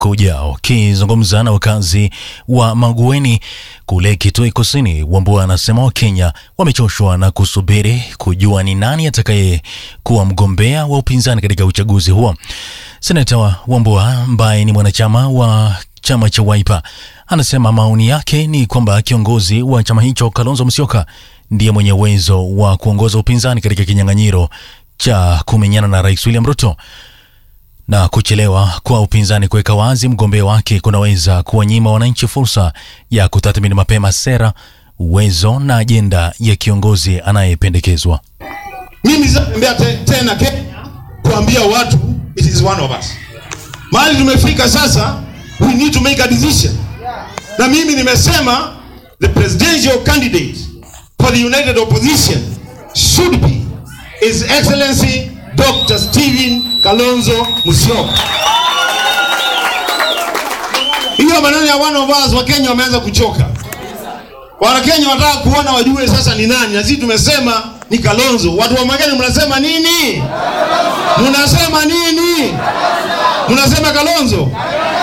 kuja wakizungumza na wakazi wa Magueni kule Kitui Kusini. Wambua anasema Wakenya wamechoshwa na kusubiri kujua ni nani atakaye kuwa mgombea wa upinzani katika uchaguzi huo. Seneta wa Wambua ambaye ni mwanachama wa chama cha Wiper anasema maoni yake ni kwamba kiongozi wa chama hicho Kalonzo Musyoka ndiye mwenye uwezo wa kuongoza upinzani katika kinyang'anyiro cha kumenyana na Rais William Ruto na kuchelewa kwa upinzani kuweka wazi mgombea wake kunaweza kuwanyima wananchi fursa ya kutathmini mapema sera, uwezo na ajenda ya kiongozi anayependekezwa. Mimi sitembea te, tena Kenya kuambia watu it is one of us. Mahali tumefika sasa, we need to make a decision. Na mimi nimesema the presidential candidate for the united opposition should be His Excellency Dr. Stephen Kalonzo Musyoka. Hiyo maneno ya one of us Wakenya wameanza kuchoka. Wanakenya wanataka kuona wajue sasa ni nani, na sisi tumesema ni Kalonzo. Watu wa Mageni mnasema nini? Mnasema nini? Mnasema Kalonzo?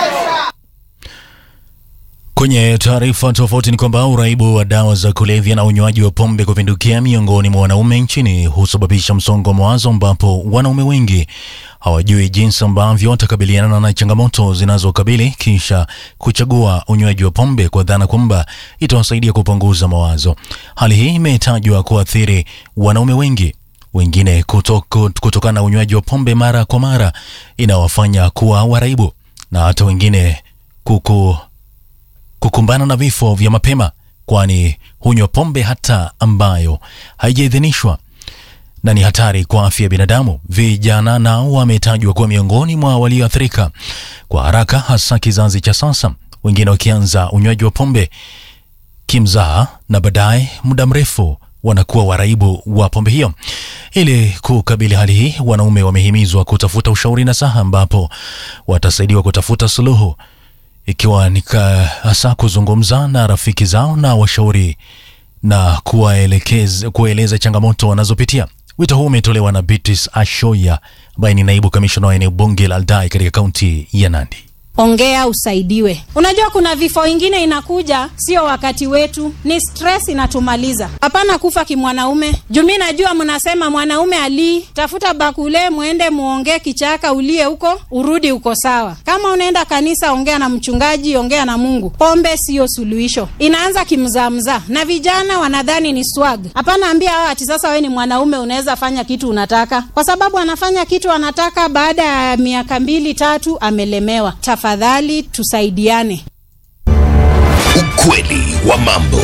Kwenye taarifa tofauti ni kwamba uraibu wa dawa za kulevya na unywaji wa pombe kupindukia miongoni mwa wanaume nchini husababisha msongo wa mawazo, ambapo wanaume wengi hawajui jinsi ambavyo watakabiliana na changamoto zinazokabili kisha kuchagua unywaji wa pombe kwa dhana kwamba itawasaidia kupunguza mawazo. Hali hii imetajwa kuathiri wanaume wengi wengine kutoko, kutokana na unywaji wa pombe mara kwa mara inawafanya kuwa waraibu na hata wengine kuku kukumbana na vifo vya mapema, kwani hunywa pombe hata ambayo haijaidhinishwa na ni hatari kwa afya ya binadamu. Vijana nao wametajwa kuwa miongoni mwa walioathirika kwa haraka, hasa kizazi cha sasa, wengine wakianza unywaji wa pombe kimzaha na baadaye muda mrefu wanakuwa waraibu wa pombe hiyo. Ili kukabili hali hii, wanaume wamehimizwa kutafuta ushauri na saha, ambapo watasaidiwa kutafuta suluhu ikiwa ni hasa kuzungumza na rafiki zao na washauri na kuwaelekeza kueleza changamoto wanazopitia. Wito huu umetolewa na Beatrice Ashoya ambaye ni naibu kamishna wa eneo bunge la Aldai katika kaunti ya Nandi. Ongea usaidiwe. Unajua kuna vifo ingine inakuja, sio wakati wetu, ni stress inatumaliza. Hapana kufa kimwanaume. Juu mi najua mnasema mwanaume ali tafuta bakule, mwende muongee kichaka, ulie huko, urudi uko sawa. Kama unaenda kanisa, ongea na mchungaji, ongea na Mungu. Pombe siyo suluhisho, inaanza kimzaamzaa, na vijana wanadhani ni swag. Hapana ambia hao ati sasa we ni mwanaume unaweza fanya kitu unataka, kwa sababu anafanya kitu anataka, baada ya miaka mbili tatu amelemewa. Tafadhali tusaidiane. Ukweli wa mambo.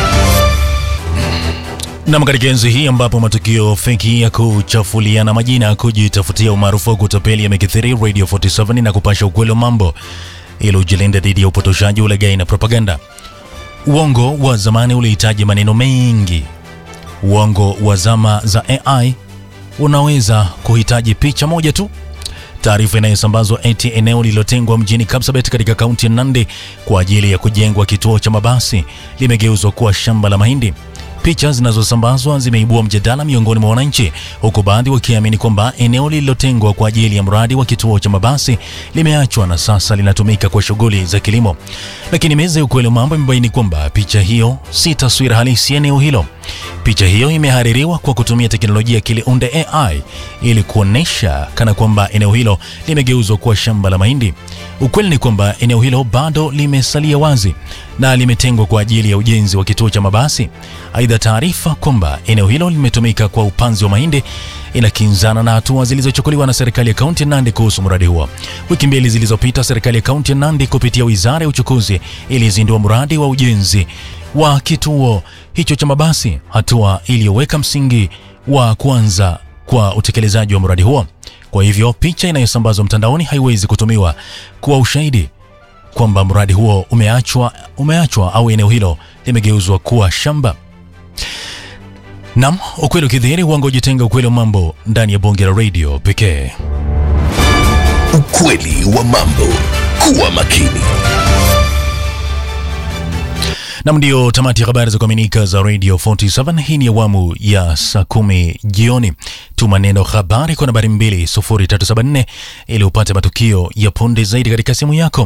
Nam, katika enzi hii ambapo matukio feki ya kuchafuliana majina, kujitafutia umaarufu wa kutapeli yamekithiri, Radio 47 na kupasha ukweli wa mambo ili ujilinde dhidi ya upotoshaji, ulaghai na propaganda. Uongo wa zamani ulihitaji maneno mengi. Uongo wa zama za AI unaweza kuhitaji picha moja tu. Taarifa inayosambazwa eti eneo lililotengwa mjini Kapsabet katika kaunti ya Nandi kwa ajili ya kujengwa kituo cha mabasi limegeuzwa kuwa shamba la mahindi. Picha zinazosambazwa zimeibua mjadala miongoni mwa wananchi, huku baadhi wakiamini kwamba eneo lililotengwa kwa ajili ya mradi wa kituo cha mabasi limeachwa na sasa linatumika kwa shughuli za kilimo. Lakini meza ya ukweli wa mambo imebaini kwamba picha hiyo si taswira halisi ya eneo hilo. Picha hiyo imehaririwa kwa kutumia teknolojia ya Kiliunde AI ili kuonesha kana kwamba eneo hilo limegeuzwa kuwa shamba la mahindi. Ukweli ni kwamba eneo hilo bado limesalia wazi na limetengwa kwa ajili ya ujenzi wa kituo cha mabasi. Aidha, taarifa kwamba eneo hilo limetumika kwa upanzi wa mahindi inakinzana na hatua zilizochukuliwa na serikali ya kaunti ya Nandi kuhusu mradi huo. Wiki mbili zilizopita, serikali ya kaunti ya Nandi kupitia wizara ya uchukuzi ilizindua mradi wa ujenzi wa kituo hicho cha mabasi, hatua iliyoweka msingi wa kuanza kwa utekelezaji wa mradi huo. Kwa hivyo picha inayosambazwa mtandaoni haiwezi kutumiwa kuwa ushahidi kwamba mradi huo umeachwa, umeachwa au eneo hilo limegeuzwa kuwa shamba. Nam, ukweli ukidhihiri, uongo ujitenga. Ukweli wa mambo ndani ya bonge la radio pekee. Ukweli wa mambo. Kuwa makini. Nam, ndio tamati ya habari za kuaminika za Radio 47. Hii ni awamu ya saa kumi jioni. Tuma neno habari kwa nambari 20374 ili upate matukio ya punde zaidi katika simu yako.